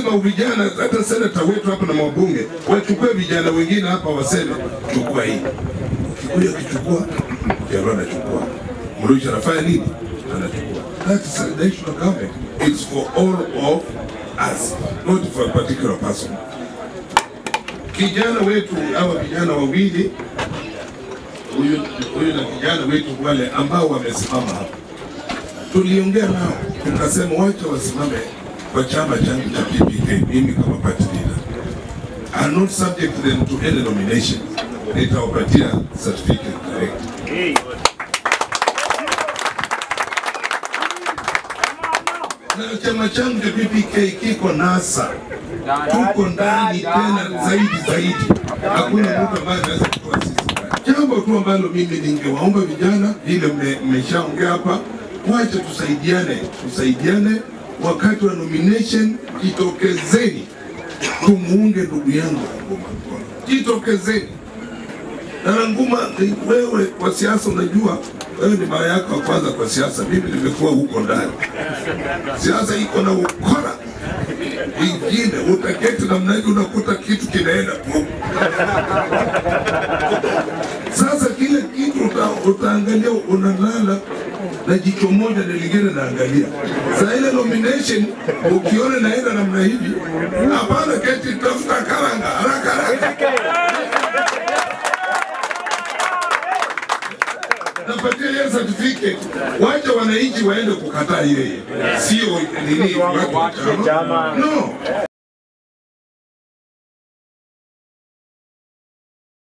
lazima vijana, hata senata wetu hapa na mabunge wachukue vijana wengine hapa, waseme chukua hii. Kikuyu akichukua, Jaluo anachukua, Mrusha anafanya nini? Anachukua. That is a national government. It's for all of us, not for a particular person. Kijana wetu hawa vijana wawili huyu huyu na kijana wetu wale ambao wamesimama hapa, tuliongea nao tukasema wacha wasimame kwa chama changu cha PPK, mimi kama party leader. I'm not subject them to any nomination. Nitawapatia certificate direct. Na chama changu cha PPK kiko NASA, tuko ndani tena zaidi zaidi, hakuna mtu ambaye anaweza kutoa sisi. Jambo tu ambalo mimi ningewaomba vijana, vile mme- mmeshaongea hapa, wacha tusaidiane, tusaidiane wakati wa nomination, jitokezeni tumuunge ndugu yangu Ranguma mkono, jitokezeni. Na Ranguma, ni wewe kwa siasa, unajua wewe ni mara yako ya kwanza kwa siasa, mimi nimekuwa huko ndani. Siasa iko na ukora ingine, utaketi namna hiyo, unakuta kitu kinaenda tu. Sasa kile kitu uta, utaangalia unalala na jicho moja na lingine naangalia. Saa ile nomination ukiona naenda namna hivi, hapana, keti, tafuta karanga haraka haraka. napatia yeye certificate, wacha wananchi waende kukataa yeye, sio nini watu wa chama. No,